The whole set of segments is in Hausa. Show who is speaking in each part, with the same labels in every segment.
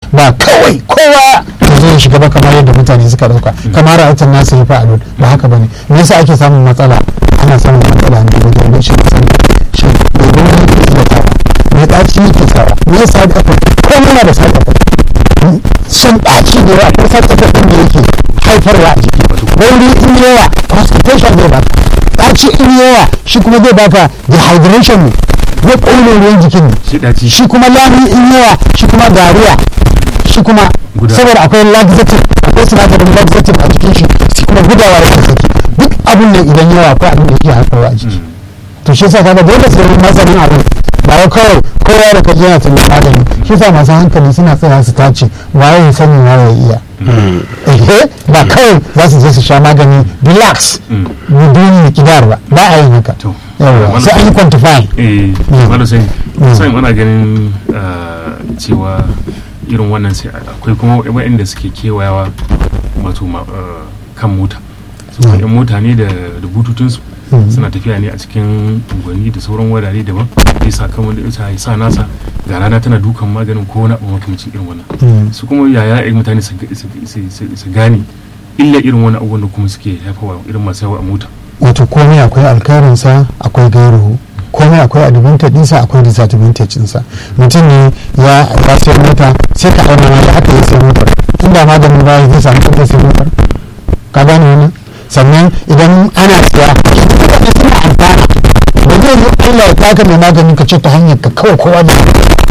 Speaker 1: ba kawai kowa ya zo ya shiga ba kamar yadda mutane suka dauka kamar ra'ayin nasu ya fa'alu ba haka bane me yasa ake samun matsala ana samun matsala ne wajen rashin sani shi domin wani ke iya tawa me ɗaci yake sawa me yasa da aka komai na da side effect shan ɗaci da yawa ko side effect ɗin da yake haifarwa a jiki wani in yawa constipation zai baka ɗaci in yawa shi kuma zai baka dehydration ne zai ƙone ruwan jikin ne
Speaker 2: shi ɗaci
Speaker 1: shi kuma lami in yawa shi kuma dariya shi kuma
Speaker 2: Guda.
Speaker 1: saboda akwai laxative akwai sinadarin laxative a jikin shi shi kuma gudawa da saki duk abin da idan yawa akwai abin da yake haifarwa a jiki to shi yasa kaga dole sai mun masanin abin ba wai kawai kowa da kaji yana tunan magani shi yasa masu hankali suna tsaya su tace waye ya sani waye ya iya ehe ba kawai za su je su sha magani relax biduni kidar ba ba a yin haka
Speaker 2: To,
Speaker 1: yawa
Speaker 2: wannan-
Speaker 1: sai an yi quantify
Speaker 2: eh
Speaker 1: Mm.
Speaker 2: wanda sai
Speaker 1: Mm.
Speaker 2: sai ana ganin ah, cewa irin wannan sai akwai kuma waɗanda suke kewayawa wato ma- ah, kan mota su
Speaker 1: Mm.
Speaker 2: yan mota ne da da bututunsu
Speaker 1: Mm.
Speaker 2: suna tafiya ne a cikin unguwanni da sauran wurare daban ya sa kan wanda ya sa nasa ga rana tana dukan maganin ko wani abu makamancin irin wannan
Speaker 1: Mm.
Speaker 2: su kuma yaya irin mutane su ga- su- su- su- su gane illa irin wani abubuwan da kuma suke haifawa irin masu yawa a mota
Speaker 1: wato komai akwai alkhairinsa akwai gairuhu komai akwai advantage ɗinsa akwai disadvantage ɗinsa mutum ne ya ya sai mota sai ka auna da haka ya sai motar inda maganin ba zai samu kuɗin sai motar ka gane wannan sannan idan ana siya mutane suna amfana da zai yi Allah ya taka mai maganin ka ce ta hanyar ka kawai kowa da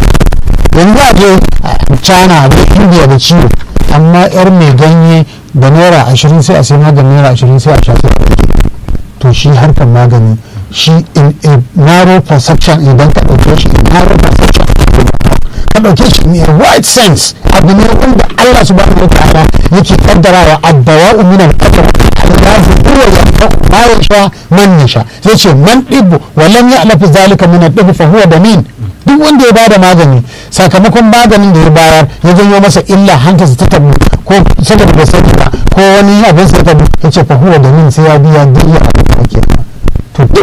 Speaker 1: yanzu a je a China a je India da ciwo amma yar mai ganye da naira ashirin sai a sai maganin naira ashirin sai a sha sai a rage to shi harkar magani shi in a narrow perception idan ka ɗauke shi in narrow perception ka ɗauke shi in a wide sense abu ne wanda Allah subhanahu wa ta'ala yake kaddarawa abbawa'u min al-qadar Allah huwa yanfa'u ma yasha man yasha sai ce man dibbu wa lam ya'lafu zalika min ad-dibb fa huwa damin duk wanda ya bada magani sakamakon maganin da ya bayar ya janyo masa illa hantarsa ta tabu ko saboda bai sani ba ko wani abin sa ta tabu ya ce fa huwa damin sai ya biya diya abin da ake to duk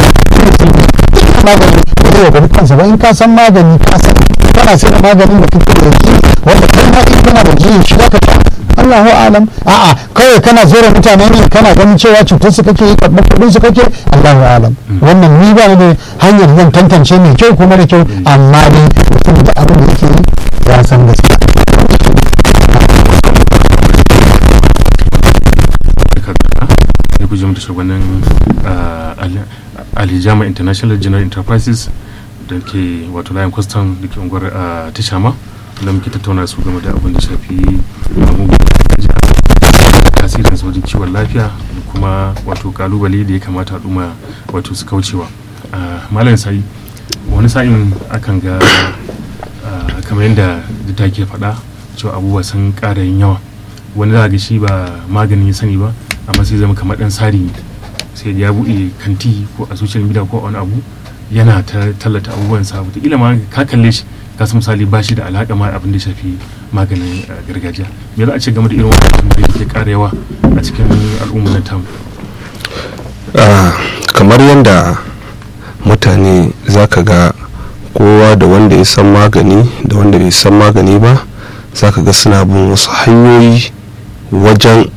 Speaker 1: duk magani ba zai gari kansa ba in ka san magani ka san kana sai da maganin da kake da shi wanda kai ma in kana da jiyin shi zaka sha Allahu alam a'a kawai kana zora mutane ne kana ganin cewa cutar su kake yi karɓar kuɗin su kake Allahu alam wannan ni ba ni da hanyar zan tantance mai kyau kuma da kyau amma dai mutum da abin da yake yi ya san gaskiya
Speaker 2: ya guji mutu shugabannin alijama international general enterprises da ke wato layin kwastam da ke unguwar ah, tashama da muke tattauna su game da abin da shafi abubuwan da tasirin wajen kiwon lafiya da kuma wato kalubale da ya kamata al'umma wato su kaucewa Ah, malam sai wani sa'in akan ga ah, kamar yadda da ke faɗa cewa abubuwa sun ƙara yin yawa wani za ga shi ba maganin ya sani ba amma sai zama kamar ɗan sari ne sai ya buɗe kanti ko a social media ko a wani abu yana ta tallata abubuwan sa wataƙila ma ka kalle shi ka san misali ba shi da alaƙa ma abin da ya shafi maganin ah, gargajiya me za a ce game da irin wannan da ke ƙara yawa a cikin al'ummar tamu
Speaker 3: Ah, kamar yadda mutane za ka ga kowa da wanda ya san magani da wanda bai san magani ba za ka ga suna bin wasu hanyoyi wajen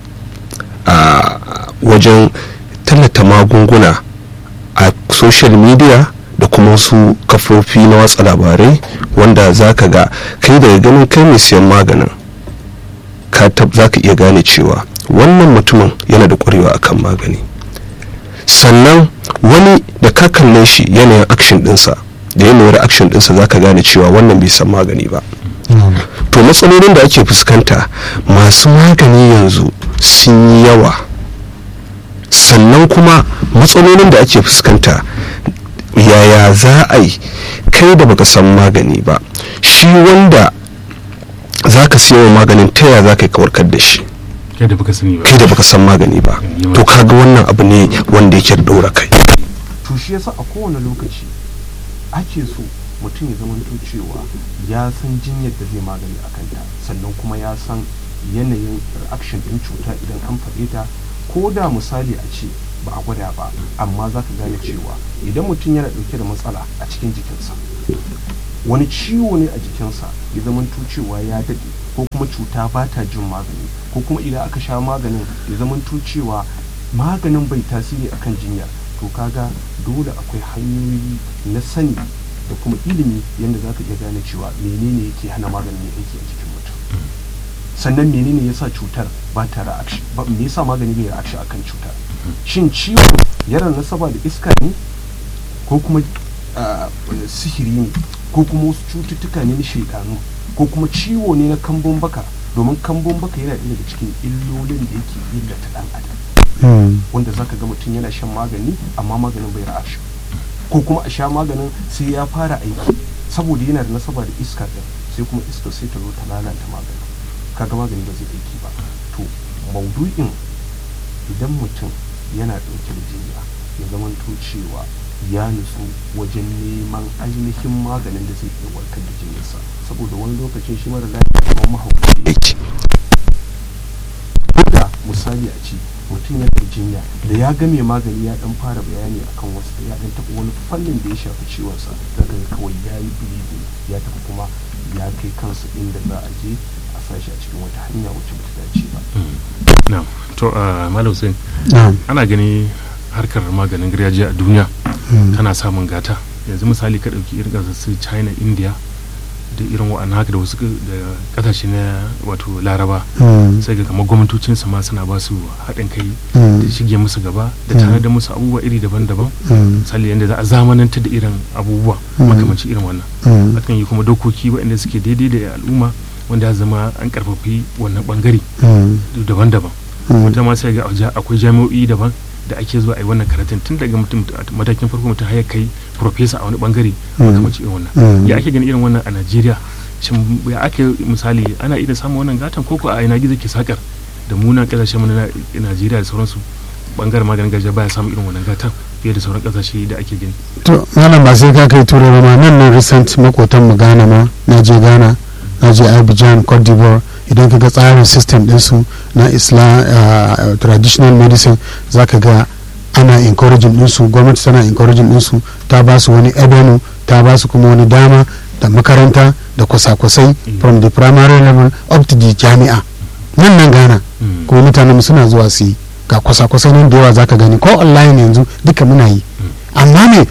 Speaker 3: a wajen tallata magunguna a social media da kuma wasu kafofi na watsa labarai wanda za ka ga kai daga ganin kai mai siyan maganin ka tab- za ka iya gane cewa wannan mutumin yana da ƙwarewa akan magani sannan wani da ka kalle shi yanayin action dinsa da yanayin reaction dinsa za ka gane cewa wannan bai san magani ba to matsalolin da ake fuskanta masu magani yanzu sun yi yawa sannan kuma matsalolin da ake fuskanta yaya za a yi kai da baka san magani ba shi wanda za ka siya wa maganin ta yaya za ka yi kawarkar da shi
Speaker 2: kai da baka sani ba
Speaker 3: kai da baka san magani ba to kaga wannan abu ne wanda yake da ɗora kai
Speaker 4: to shi yasa a kowane lokaci ake so mutum ya zamanto cewa ya san jinyar da zai magani a kanta sannan kuma ya san yanayin reaction din cuta idan an faɗe ta ko da misali a ce ba a gwada ba amma za ka gane cewa idan mutum yana ɗauke da matsala a cikin jikinsa wani ciwo ne a jikinsa ya zama cewa ya daɗe ko kuma cuta ba ta jin magani ko kuma idan aka sha maganin ya zama cewa maganin bai tasiri akan jinya to kaga dole akwai hanyoyi na sani da kuma ilimi yadda za ka iya gane cewa menene yake hana maganin ya aiki a jikin mutum sannan menene yasa cutar ba ta reaction ba me yasa magani bai reaction akan cutar shin ciwo yana nasaba da iska ne ko kuma ah, sihiri ne ko kuma wasu cututtuka ne na shaidanu ko kuma ciwo ne na kambun baka domin kambun baka yana ɗaya daga cikin illolin da yake illata ɗan adam
Speaker 1: Mm.
Speaker 4: wanda zaka ga mutum yana shan magani amma maganin bai reaction ko kuma a sha maganin sai ya fara aiki saboda yana da nasaba da iska din sai kuma iska sai ta zo ta lalata maganin kaga magani ba zai aiki ba to maudu'in idan mutum yana ɗauke da jinya ya zamanto cewa ya nutsu wajen neman ainihin maganin da zai iya warkar da jinyarsa saboda wani lokacin shi mara lafiya kamar mahaukaci yake ko da misali a ce mutum ya da jinya da ya ga mai magani ya dan fara bayani akan wasu ya dan taɓa wani fannin da ya shafi ciwonsa daga kawai ya yi bleeding ya tafi kuma ya kai kansa inda za a je a sashi a cikin wata hanya wacce ba ta dace ba
Speaker 2: na'am to a malam hussein
Speaker 1: na'am
Speaker 2: ana gani harkar maganin gargajiya a duniya
Speaker 1: Mm.
Speaker 2: tana samun gata yanzu misali ka ɗauki irin ƙasar su china india da irin wa'annan haka da wasu ka- da ƙasashe na wato laraba
Speaker 1: Mm.
Speaker 2: sai ga kamar gwamnatocin su ma suna ba su haɗin kai
Speaker 1: Mm.
Speaker 2: da shige musu gaba da
Speaker 1: Mm.
Speaker 2: tare da musu abubuwa iri daban-daban
Speaker 1: Mm.
Speaker 2: misali yadda za a zamanantar da irin abubuwa
Speaker 1: Mm.
Speaker 2: makamanci irin wannan
Speaker 1: Mm.
Speaker 2: akan yi kuma dokoki waɗanda suke daidai da al'umma wanda ya zama an karfafi wannan bangare
Speaker 1: Mm.
Speaker 2: daban-daban
Speaker 1: Mm.
Speaker 2: wata ma sai ga a ja- akwai jami'o'i daban da ake zuwa a yi wannan karatun tun daga mutum a matakin farko mutum har ya kai profesa a wani bangare
Speaker 1: Mm.
Speaker 2: makamanci irin wannan
Speaker 1: Mm.
Speaker 2: ya ake ganin irin wannan a najeriya shin ya ake misali ana iya samun wannan gatan koko a ina gizo ke sakar da munan kasashen mu na najeriya da sauransu bangaren maganin gargajiya baya samun irin wannan gatan fiye da sauran kasashe da ake gani
Speaker 1: to malam ba sai ka kai turai ba ma nan nan recent makotan mu Ghana ma na je Ghana na je Abidjan Cote d'Ivoire idan ka ga tsarin system ɗinsu na Islam uh, traditional medicine za ka ga ana encouraging ɗinsu gwamnati tana encouraging ɗinsu ta ba su wani avenue ta ba su kuma wani dama da makaranta da kwasa-kwasai from the primary level up to the jami'a nan nan Ghana
Speaker 2: Mm.
Speaker 1: kuma mutanen mu suna zuwa su yi ga kwasa-kwasai nan da yawa zaka gani ko online yanzu duka muna yi amma me